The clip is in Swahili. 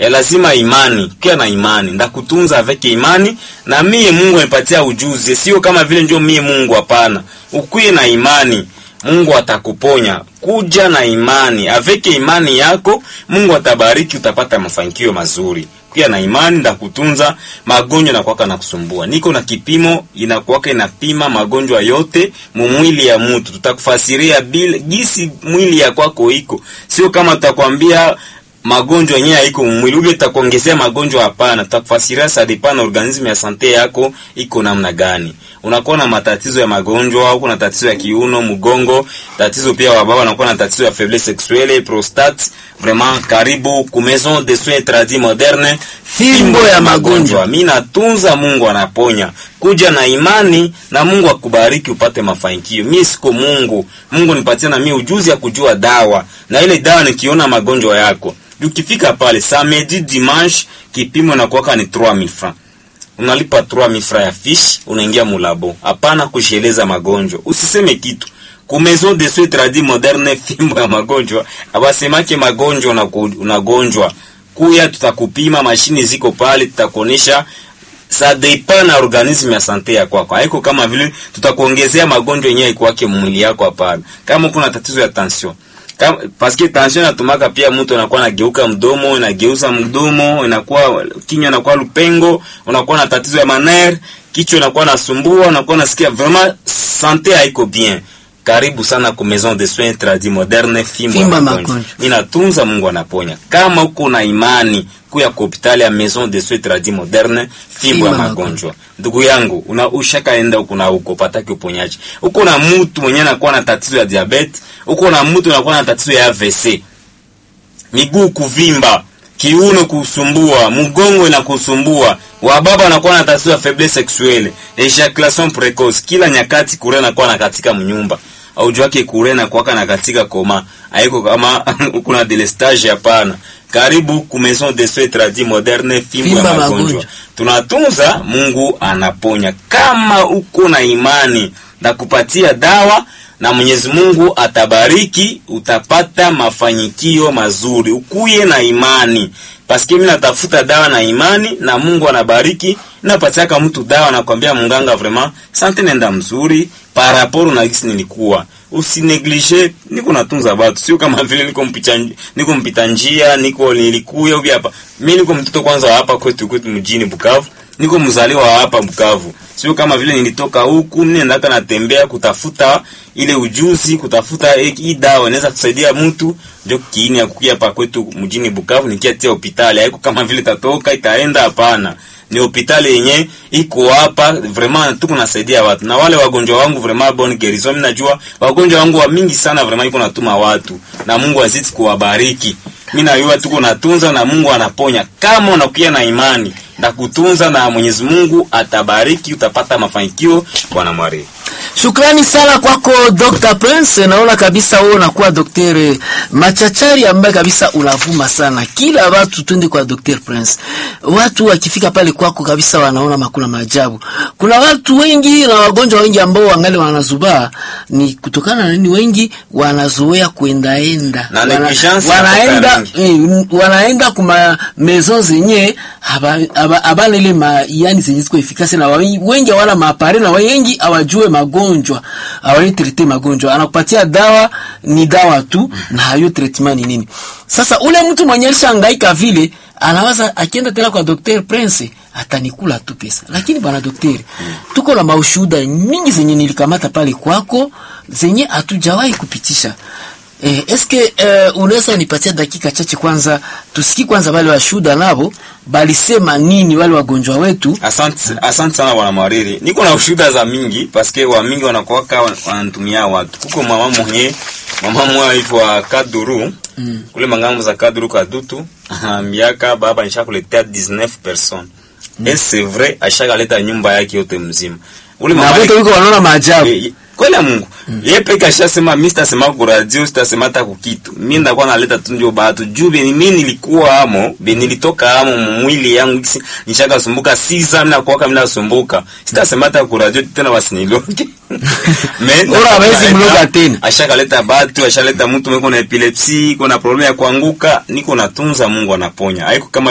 ya lazima imani kia na imani ndakutunza avec imani na mie Mungu anipatia ujuzi, sio kama vile ndio mie Mungu. Hapana, ukuye na imani, Mungu atakuponya. Kuja na imani, avec imani yako Mungu atabariki, utapata mafanikio mazuri. Kuya na imani, ndakutunza magonjwa na kwaka na kusumbua. Niko na kipimo inakuwaka inapima magonjwa yote mumwili ya mtu, tutakufasiria bila gisi mwili ya kwako iko, sio kama tutakwambia magonjwa yenyewe haiko mwili ule takuongezea magonjwa. Hapana, tutakufasiria sa depend na organisme ya sante yako iko namna gani. Unakuwa na matatizo ya magonjwa au kuna tatizo ya kiuno, mgongo, tatizo pia wa baba anakuwa na tatizo ya faiblesse sexuelle, prostate. Vraiment, karibu ku maison de soins tradis moderne, Fimbo ya magonjwa. Mimi natunza, Mungu anaponya. Kuja na imani na Mungu akubariki upate mafanikio. Mimi siko Mungu, Mungu nipatie na mimi ujuzi ya kujua dawa, na ile dawa nikiona magonjwa yako ukifika pale samedi dimanche, kipimo na kuwaka ni 3000 francs, unalipa 3000 francs ya fiche, unaingia mulabo. Hapana kusheleza magonjwa, usiseme kitu ku maison de soins tradis moderne, fimbo ya magonjwa. Abasemake magonjwa unaku- unagonjwa, kuya tutakupima, mashini ziko pale, tutakuonesha ça dépend na organisme ya sante ya kwako. Haiko kama vile tutakuongezea magonjwa yenyewe ikuwake mwili yako, hapana. Kama kuna tatizo ya tension kama paske tension inatumaka pia mtu anakuwa anageuka mdomo, inageuza mdomo, inakuwa kinywa inakuwa lupengo, unakuwa na tatizo ya maner, kichwa inakuwa nasumbua, unakuwa nasikia vraiment sante haiko bien. Karibu sana ku maison de soins tradis moderne, fimbo ya Fimbo ya magonjwa. magonjwa. Inatunza, Mungu anaponya. Kama uko na imani kuya ku hospitali ya maison de soins tradis moderne, fimbo ya Fimbo ya magonjwa. Ndugu yangu, una ushakaenda huko na huko pataki uponyaji. Uko na mtu mwenye anakuwa na tatizo ya diabetes, uko na mtu anakuwa na tatizo ya AVC. Miguu kuvimba, kiuno kusumbua, mgongo inakusumbua. Wababa wanakuwa na tatizo ya faiblesse sexuelle, ejaculation precoce. Kila nyakati kure anakuwa na katika mnyumba. Au wake kure na kuwaka na katika koma. Haiko kama kuna delestage hapana. Karibu ku maison de soins tradis moderne, fimbo ya Fimbo ya magonjwa magonjwa. tunatunza, Mungu anaponya. Kama uko na imani na kupatia dawa na Mwenyezi Mungu atabariki, utapata mafanikio mazuri. Ukuye na imani, paske mimi natafuta dawa na imani, na Mungu anabariki. Napatiaka mtu dawa, nakwambia munganga, vraiment sante nenda mzuri par rapport na gisi nilikuwa usineglige niko natunza batu, sio kama vile niko mpita niko mpita njia, niko nilikuya ubi hapa. Mimi niko mtoto kwanza wa hapa kwetu kwetu mjini Bukavu, niko mzaliwa wa hapa Bukavu, sio kama vile nilitoka huku nendaka natembea kutafuta ile ujuzi, kutafuta eh, hii dawa inaweza kusaidia mtu, ndio kiini ya kukia hapa kwetu mjini Bukavu, nikiatia hospitali. Haiko kama vile tatoka itaenda, hapana ni hospitali yenye iko hapa vraiment, tuko nasaidia watu na wale wagonjwa wangu vraiment bonne guérison. Mimi najua wagonjwa wangu wa mingi sana vraiment, iko natuma watu na Mungu azidi kuwabariki. Mimi najua tuko natunza na Mungu anaponya, kama unakuwa na imani na kutunza, na Mwenyezi Mungu atabariki, utapata mafanikio. Bwana Mwari, Shukrani sana kwako Dr. Prince. Naona kabisa wewe unakuwa daktari machachari ambaye kabisa unavuma sana. Kila watu twende kwa Dr. Prince. Watu wakifika pale kwako kabisa wanaona makuna maajabu. Kuna watu wengi na wagonjwa wengi ambao wangali wanazubaa ni kutokana na nini? Wengi wanazoea kuendaenda. Na Wana- negligence wanaenda inatoka eh, wanaenda kuma maison zenye haba- haba- habana ile ma yani zenye ziko efikasi na wa- wengi hawana maapare na wengi hawajue magonjwa hawai trete magonjwa anakupatia dawa ni dawa tu na hayo treatment ni nini sasa ule mtu mwenye alishangaika vile anawaza akienda tena kwa Dr. Prince atanikula tu pesa lakini bwana daktari tuko na maushuhuda mingi zenye nilikamata pale kwako zenye hatujawahi kupitisha Eh, eske eh, unaweza nipatia dakika chache kwanza tusikie kwanza wale washuhuda nabo balisema nini wale wagonjwa wetu asante asante sana bwana Mwariri, niko na ushuhuda za mingi paske wa mingi wanakuwaka wan- wananitumia watu. Kuko mama mwenye mama mmoja hivyo wa Kaduru mm. kule mangambo za Kaduru Kadutu anaambiaka baba nishakuletea 19 personnes mm. et c'est vrai ashakaleta nyumba yake yote mzima ule na mama wote wiko wanaona maajabu Ye- ye- kweli ya Mungu mm. yeye peke ashasema mimi sitasema ku radio sitasema hata ku kitu mimi ndakuwa naleta tu ndio batu juu beni mimi nilikuwa amo beni nilitoka amo mwili yangu kisi- nishaka sumbuka sisa mimi nakuwa kama nasumbuka sitasema hata ku radio tena wasiniloge me Ora hawezi mloga tena. ashakaleta batu ashaleta mtu mweko na epilepsi iko na problemu ya kuanguka niko natunza Mungu anaponya haiko kama